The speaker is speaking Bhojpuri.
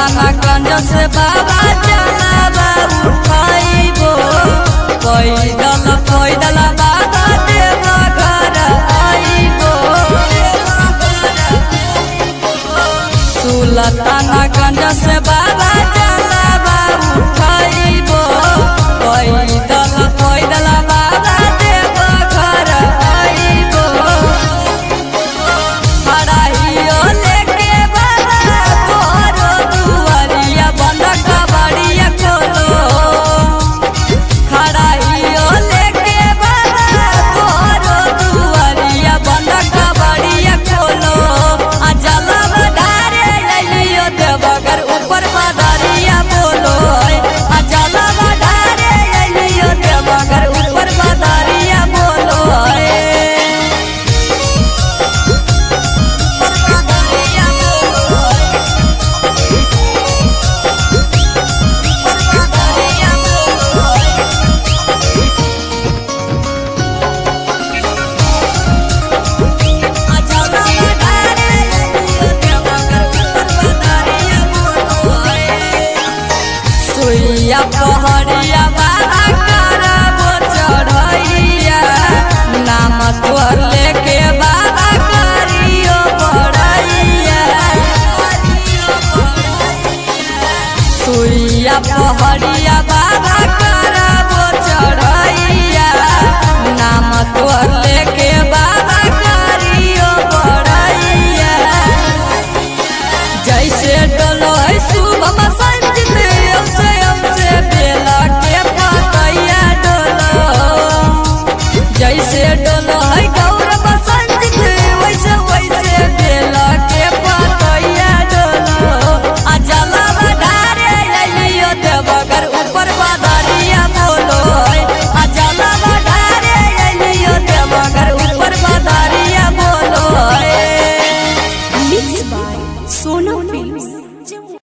सुलतानगंज से बाबा चलावा उठाइबो पैदल पैदल बाबा देव घर आइबो सुलतानगंज से बाबा चलावा उठाइबो पैदल पैदल बाबा देव घर आइबो हराइयो लेके बाबा तोरो दुआरिया बंद कबाड़िया खोलो हराइयो लेके बाबा तोरो दुआरिया बंद कबाड़िया खोलो आ जलवा धारे अइलियो देवगर ऊपर बादरिया बोलो आ जलवा धारे अइलियो देवगर ऊपर बादरिया बोलो बादरिया बोलो बादरिया बोलो सुइया पहड़िया बाबा करबो चढ़ैया नाम तोर लेके बाबा करियो बड़ैया सुइया पहड़िया बाबा करबो चढ़ैया नाम तोर लेके बाबा करियो बड़ैया जैसे डलो है शुभम संजित हमसे हमसे बेला के पतैया डलो जैसे डलो है गौरव संजित वैसे वैसे बेला के पतैया डलो आ जलवा धारे अइलियो देवगर ऊपर बादरिया बोलो आ जलवा धारे अइलियो देवगर ऊपर बादरिया बोलो Mixed by Sona Films.